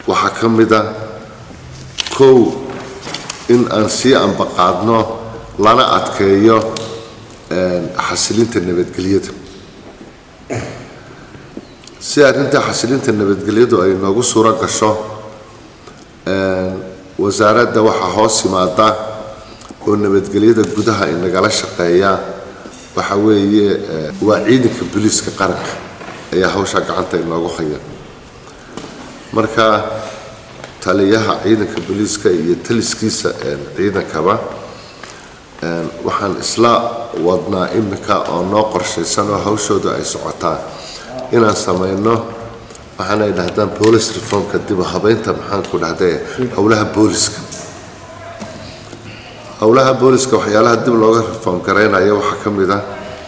waxaa ka mid a kow in aan sii ambaqaadno lana adkeeyo xasilinta nabadgelyada si arrinta xasilinta nabadgelyadu ay noogu suuro gasho wasaaradda waxaa hoos yimaada oo nabadgelyada gudaha inagala shaqeeya waxa weeye waa ciidanka booliiska qaranka ayaa hawshaa gacanta inoogu haya marka taliyaha ciidanka booliiska iyo taliskiisa ciidankaba waxaan isla wadnaa imika oo noo qorshaysan oo hawshooda ay socotaa inaan samayno waxaanay dhahdaan police reformka dib u habeynta maxaanku dhahday howlaha booliska howlaha booliska waxyaalaha dib looga reform garaynayo waxaa ka mid ah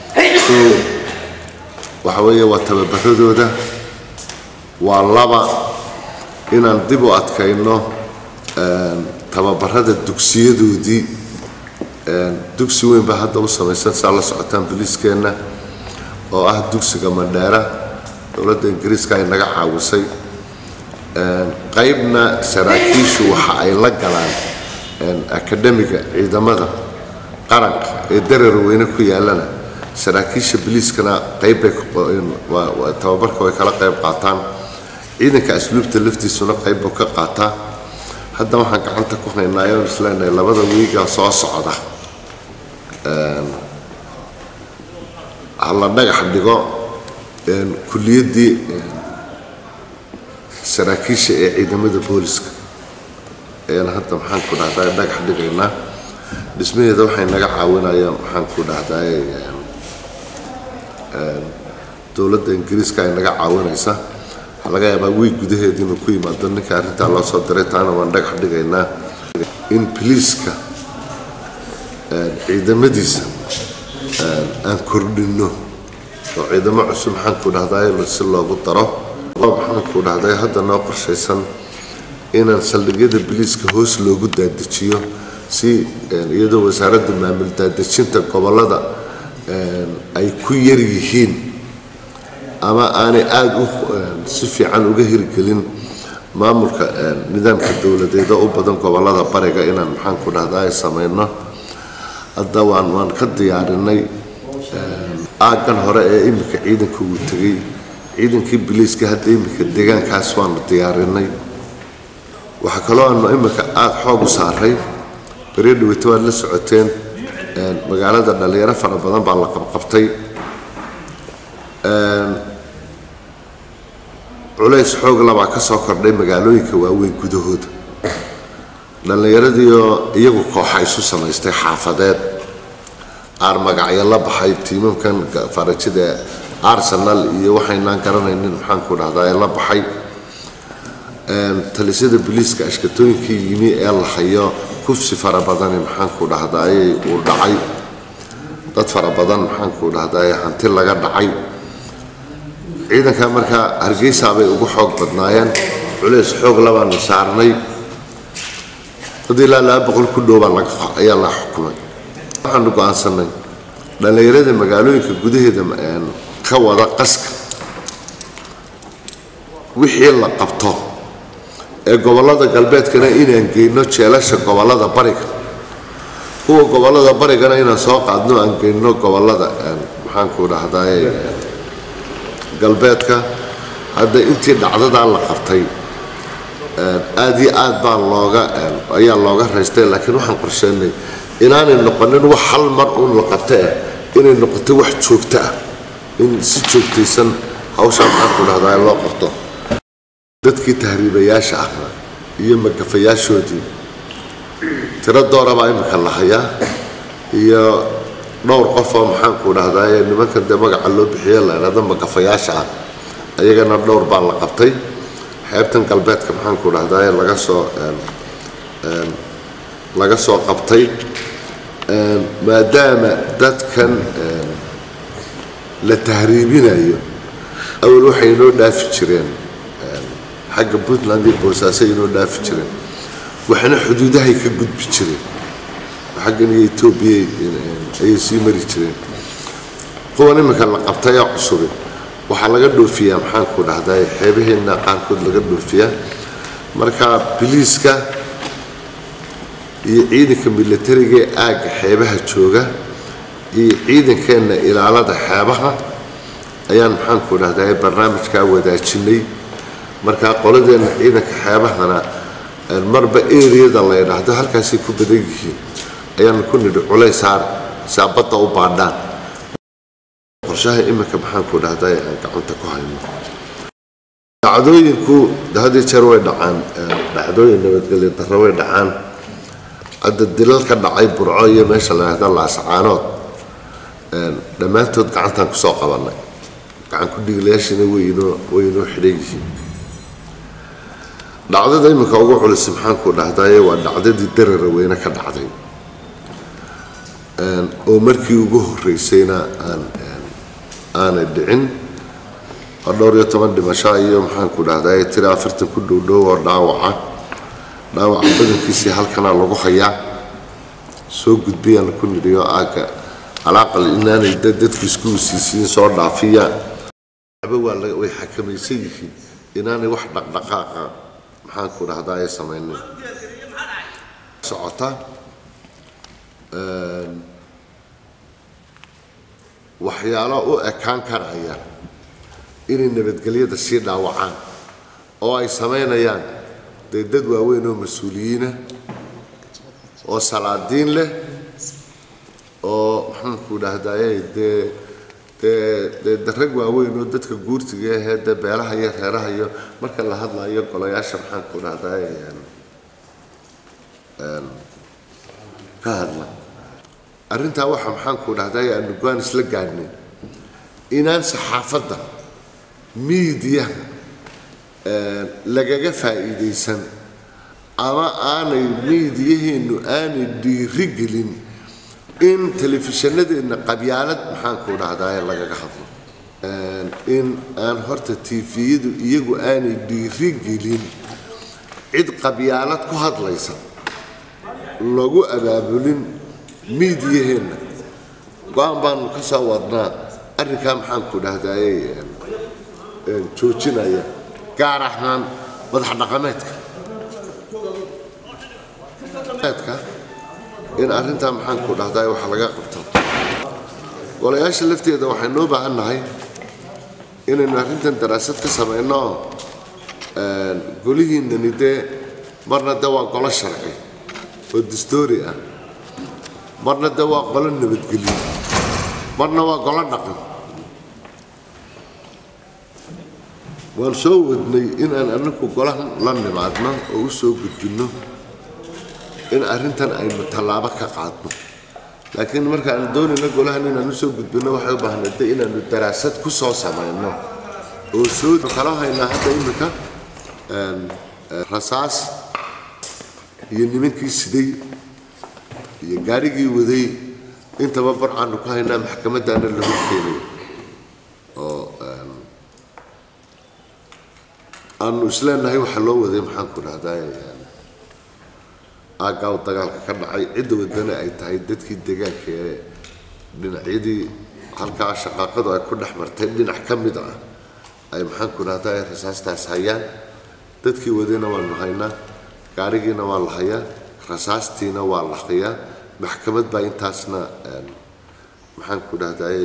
waxa weeye waa tababaradooda waa laba inaan dib u adkayno tababarada dugsiyadoodii dugsi weyn baa hadda u samaysan saa la socotaan boliiskeenna oo ah dugsiga mandheera dowladda ingiriiska ay naga caawisay qaybna saraakiishu waxa ay la galaan akademiga ciidamada qaranka ee darar weyne ku yaalana saraakiisha boliiskana qaybbay tababarka way kala qayb qaataan ciidanka asluubta laftiisuna qaybbuu ka qaataa hadda waxaan gacanta ku haynaa ayaan isleenahay labada wiiga soo socda hala dhagax dhigo kuliyaddii saraakiisha ee ciidamada booliska ayaan hadda maxaan ku dhahdaa dhagax dhigaynaa dhismaheeda waxay naga caawinayaan maxaan ku dhahdaa dowladda ingiriiska ay naga caawinaysa waxaa laga yaabaa wiig gudaheeda inuu ku yimaado ninka arrintaa loo soo diray taana waan dhagax dhigaynaa in biliiska ciidamadiisa aan kordhinno oo ciidamo cusub maxaanku dhahday si loogu daro maxaanku dhahday hadda noo qorshaysan inaan saldhigyada biliiska hoos loogu daadajiyo si iyadoo wasaaradda maamul daadejinta gobollada ay ku yar yihiin ama aanay aada u si fiican uga hirgelin maamulka nidaamka dowladeeda u badan gobollada bariga inaan maxaanku dhahdaa ay samayno hadda waan waan ka diyaarinay aaggan hore ee iminka ciidanka uu tegey ciidankii biliiska hadda iminka deegaankaas waanu diyaarinay waxaa kaloo aanu iminka aada xoog u saaray beriyo dhaweyto waad la socoteen magaalada dhalinyaro fara badan baa la qabqabtay culays xoog labaa ka soo kordhay magaalooyinka waaweyn gudahooda dhallinyaradiioo iyagu kooxa isu samaystay xaafadeed qaar magacyo la baxay tiimamkan farajida arsenal iyo waxaynaan garanaynin maxaanku dhahdaa la baxay talisyada boliiska ashkatooyinkii yimi ee la hayo kufsi fara badani maxaanku dhahdaayey uu dhacay dad fara badan maxaanku dhahdaay hanti laga dhacay ciidanka markaa hargeysa bay ugu xoog badnaayeen culays xoog labaanu saarnay dad ilaa laba boqol ku dhowbaa ayaa la xukumay waxaanu go-aansanay dhallinyarada magaalooyinka gudaheeda ka wada qaska wixii la qabto ee gobollada galbeedkana inaan geyno jeelasha gobollada bariga kuwa gobollada barigana inaan soo qaadno aan geyno gobollada maxaanku dhahdaay galbeedka hadda intii dhacdadaa la qabtay aada iyo aad baa looga ayaa looga raystay laakiin waxaan qorsheynay inaanay noqonin wax hal mar uun la qabta eh inay noqoto wax joogto ah in si joogtaysan hawshaa maxaanku dhahdaa loo qabto dadkii tahriibayaasha ahaa iyo magafayaashoodii tiro doorabaa imika la hayaa iyo dhowr qof oo maxaanku dhahdaa nimankan dee magaca loo bixiye la idhahdo magafayaasha ah ayagana dhowr baa la qabtay xeebtan galbeedka maxaanku dhahdaa laga soo laga soo qabtay maadaama dadkan la tahriibinayo awal waxay inoo dhaafi jireen xagga puntland iyo boosaaso inoo dhaafi jireen waxna xuduudahay ka gudbi jireen xaggan iyo etoobiya ayay sii mari jireen kuwan iminka la qabtay oo cusubi waxaa laga dhoofiyaa maxaanku dhahdaa xeebaheenna qaarkood laga dhoofiyaa marka biliiska iyo ciidanka militariga ee aagga xeebaha jooga iyo ciidankeenna ilaalada xeebaha ayaan maxaanku dhahdaa barnaamijkaa wadaajinay markaa qoladeenna ciidanka xeebahana marba eriyada la ydhaahdo halkaasay ku badan yihiin ayaanu ku nidhi culays saar si aa badda u baadhaan qorshaha iminka maxaanku dhahdaa aan gacanta ku hayno dhacdooyinku hadii jeer way dhacaan dhacdooyin nabadgelyo darro way dhacaan hadda dilal ka dhacay burco iyo meesha la yidhahda laascaanood dhammaantood gacantaan kusoo qabannay gacan ku dhigilayaashina waynoo waynoo xidhan yihiin dhacdada iminka ugu culus maxaanku dhahdaye waa dhacdadii darara weyne ka dhacday oo markii ugu horreysayna aan aanay dhicin oo dhowr iyo toban dhimasho iyo maxaanku dhahdaye tira afartan ku dhowdhow oo dhaawaca dhaawaca badankiisii halkanaa lagu hayaa soo gudbiyaan ku nidhiyo aagga alaaqal inaanay dadku isku wasiisiin soo dhaafiyaan way xakamaysan yihiin inaanay wax dhaqdhaqaaqa maxaanku dhahdaye samaynin socota waxyaalo u ekaan karaya inay nabadgelyada sii dhaawacaan oo ay samaynayaan dee dad waaweyn oo mas-uuliyiina oo salaadiin leh oo maxaanku dhahdaye dee dee dee darag waaweyn oo dadka guurtiga ahee dee beelaha iyo reeraha iyo marka la hadlayo golayaasha maxaanku dhahdaye ka hadla arrintaa waxa maxaanku dhahdaye aanu go-aan isla gaadhnay inaan saxaafadda miidiyaha lagaga faa'iidaysan ama aanay miidiyaheennu aanay dhiiri gelin in telefishanadeenna qabyaalad maxaanku dhahdaye lagaga hadlo in aan horta tifiyadu iyagu aanay dhiiri gelin cid qabyaalad ku hadlaysa lagu abaabulin miidiyaheenna go-aan baanu ka soo wadnaa arrinkaa maxaanku dhahdaye joojinaya gaar ahaan madax dhaqameedka in arrintaa maxaanku dhahdaye waxa laga qabto golayaasha lafteeda waxaynu u baahan nahay inaynu arrintan daraasad ka samayno golihiinani dee marna de waa golo sharci oo dastoori ah marna de waa golo nabadgelyo marna waa golo dhaqan waan soo wadnay inaan anaku golahan la nimaadno oo u soo gudbinno in arrintan aynu tallaabo ka qaadno laakiin marka aan doonayno golahan inaan usoo gudbinno waxay u baahnay de inaanu daraasad ku soo samayno oo soo kala haynaa hadda iminka rasaas iyo nimankii siday iyo gaarigii waday intaba barcaanu ku haynaa maxkamadaana la horkeenayo oo aanu isleenahay waxa loo waday maxaanku dhahdaye aagaaw dagaalka ka dhacay cidda wadana ay tahay dadkii deegaanka ee dhinacyadii halkaa shaqaaqadu ay ku dhex martay dhinac ka mid ah ay maxaanku dhahdaye rasaastaas hayaan dadkii wadayna waanu haynaa gaarigiina waa la hayaa rasaastiina waa la hayaa maxkamad baa intaasna maxaanku dhahdaye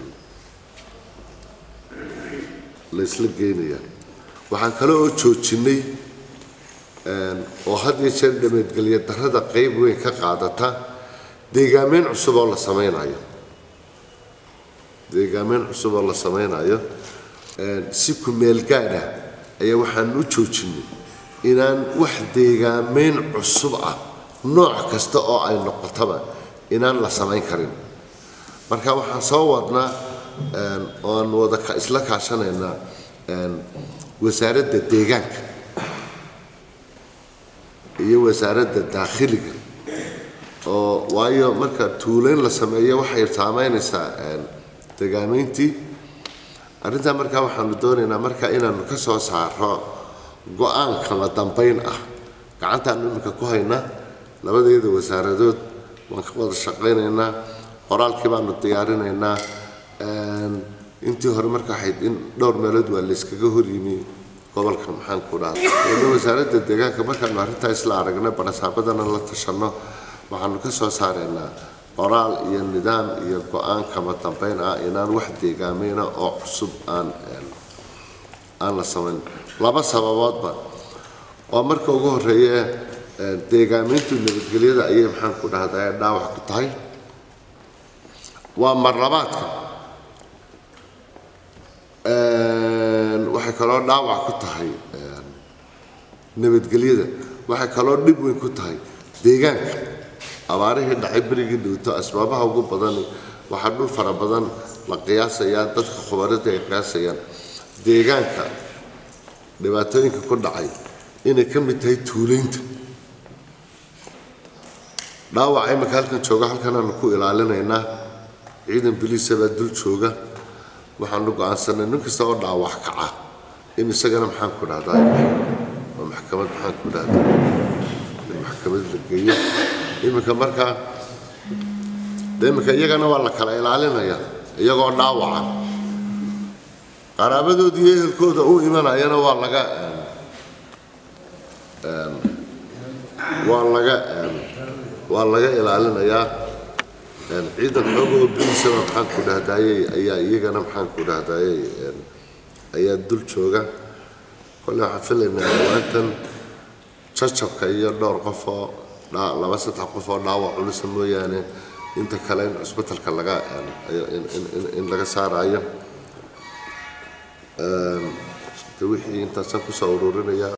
la isla geynayaa waxaan kale oo joojinay oo had iyo jeer dhameedgelya darrada qayb weyn ka qaadata deegaameyn cusub oo la samaynayo deegaameyn cusub oo la samaynayo si ku-meel gaadha ayaa waxaan u joojinay inaan wax deegaameyn cusub ah nooc kasta oo ay noqotaba inaan la samayn karin marka waxaan soo wadnaa oo aan wada isla kaashanaynaa wasaaradda deegaanka iyo wasaaradda daakhiliga oo waayo marka tuulayn la sameeyo waxay saameynaysaa degaameyntii arrintaa markaa waxaanu doonaynaa marka inaanu ka soo saaro go-aan kala dambayn ah gacantaanu iminka ku haynaa labadeeda wasaaradood waan ka wada shaqaynaynaa qoraalkii baanu diyaarinaynaa intii hore marka waxayd in dhowr meelood waa layskaga horyimi gobolka maxaan ku dhahda wasaaradda deegaanka markaanu arrintaa isla aragnay barasaabadana la tashanno waxaanu ka soo saaraynaa qoraal iyo nidaam iyo go-aan kama dambeyn ah inaan wax deegaameyna oo cusub aan aan la samayn laba sababoodba oo marka ugu horeeye deegaameyntu nabadgelyada ayay maxaan ku dhahdaa dhaawac ku tahay waa marlabaadka waxay kaloo dhaawac ku tahay nabadgelyada waxay kaloo dhib weyn ku tahay deegaanka abaarihii dhacay berigii dhowto asbaabaha ugu badani waxaa dhul fara badan la qiyaasayaa dadka khubaradii ay qiyaasayaan deegaanka dhibaatooyinka ku dhacay inay ka mid tahay tuulaynta dhaawaca imika halkan jooga halkanaanu ku ilaalinaynaa ciidan biliisa baa dul jooga waxaanu go-aansanay nin kasta oo dhaawac kaca in isagana maxaan ku dhahdaa oo maxkamad maxaan ku dhahdaa in maxkamad la geeyo iminka markaa iminka iyagana waa la kala ilaalinayaa iyagoo dhaawaca qaraabadooda iyo ehelkooda u imanayana waa laga waa laga waa laga ilaalinayaa ciidan xooga oo bilisaba maxaan ku dhahdaayey ayaa iyagana maxaan ku dhahdaayey ayaa dul jooga kolle waxaan filaynaa dhawaantan jajabka iyo dhowr qof oo laba saddex qof oo dhaawac culisa mooyaane inta kale in cusbitalka laga in laga saarayo de wixii intaasaan kusoo ururinaya